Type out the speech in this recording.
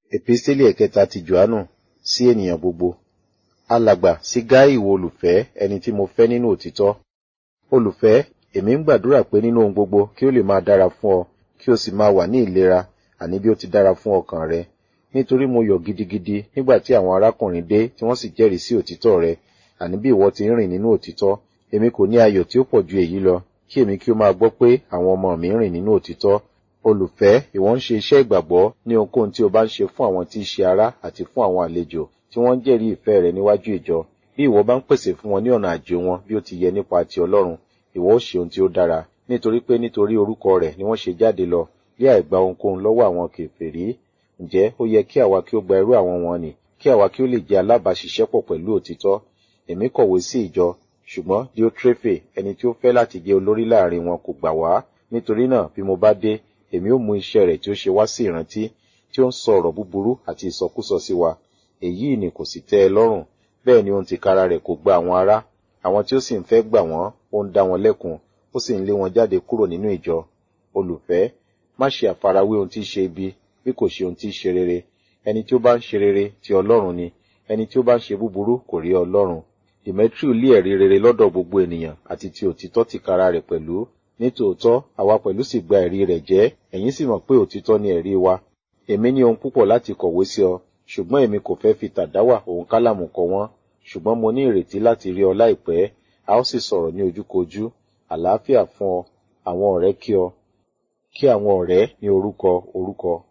Episteli ẹ̀kẹta ti Jòhánù sí ènìyàn gbogbo. Alàgbà sí Gáì ìwọ olùfẹ́ ẹni tí mo fẹ́ nínú òtítọ́. Olùfẹ́, èmi ń gbàdúrà pé nínú ohun gbogbo kí ó lè máa dára fún ọ, kí o sì máa wà ní ìlera, àní bí ó ti dára fún ọkàn rẹ. Nítorí mo yọ̀ gidigidi nígbà tí àwọn arákùnrin dé tí wọ́n sì jẹ́rìí sí òtítọ́ rẹ, àní bí ìwọ ti ń rìn nínú òtítọ́. Èmi kò ní ayọ̀ tí ó pọ̀ ju èyí lọ, kí èmi kí ó máa gbọ́ pé àwọn ọmọ mi ń rìn nínú òtítọ́. Olùfẹ́, ìwọ ń ṣe iṣẹ́ ìgbàgbọ́ ní ohunkóhun tí o bá ń ṣe fún àwọn tí í ṣe ará àti fún àwọn àlejò tí wọ́n ń jẹ́rìí ìfẹ́ rẹ níwájú ìjọ. Bí ìwọ bá ń pèsè fún wọn ní ọ̀nà àjò wọn bí ó ti yẹ nípa ti Ọlọ́run, ìwọ ó ṣe ohun tí ó dára, nítorí pé nítorí orúkọ rẹ̀ ni wọ́n ṣe jáde lọ, bí àìgba ohunkóhun lọ́wọ́ àwọn kèfèrí. Ǹjẹ́ ó yẹ kí àwa kí ó gba irú àwọn wọn nì, kí àwa kí ó lè jẹ́ alábàáṣiṣẹ́pọ̀ pẹ̀lú òtítọ́. Èmi kọ̀wé sí ìjọ, ṣùgbọ́n Diotrefe ẹni tí ó fẹ́ láti jẹ́ olórí láàrin wọn kò gbà wá. Nítorí náà bí mo bá dé, èmi ó mú iṣẹ́ rẹ̀ tí ó ṣe wá sí ìrántí, tí ó ń sọ ọ̀rọ̀ búburú àti ìsọkúsọ sí wa. Èyí ni kò sì tẹ́ ẹ lọ́rùn, bẹ́ẹ̀ ni ohun tìkára rẹ̀ kò gba àwọn ará. Àwọn tí ó sì ń fẹ́ gbà wọ́n, ó ń dá wọn lẹ́kun, ó sì ń lé wọn jáde kúrò nínú ìjọ. Olùfẹ́, má ṣe àfarawé ohun tí í ṣe ibi, bí kò ṣe ohun tí í ṣe rere. Ẹni tí ó bá ń ṣe rere ti Ọlọ́run ni, ẹni tí ó bá ń ṣe búburú kò rí Ọlọ́run. Demetriu lé ẹ̀rí rere lọ́dọ̀ gbogbo ènìyàn àti ti òtítọ́ tìkára rẹ̀ pẹ̀lú. Nítòótọ́, àwa pẹ̀lú sì gba ẹ̀rí rẹ̀ jẹ́, ẹ̀yin sì mọ̀ pé òtítọ́ ni ẹ̀rí wa. Èmi ní ohun púpọ̀ láti kọ̀wé sí ọ, ṣùgbọ́n èmi kò fẹ́ fi tàdáwà òun kálàmù kọ wọ́n. Ṣùgbọ́n mo ní ìrètí láti rí ọ láìpẹ́, a ó sì sọ̀rọ̀ ní ojúkojú. Àlàáfíà fún ọ, àwọn ọ̀rẹ́ kí ọ. Kí àwọn ọ̀rẹ́ ní orúkọ orúkọ.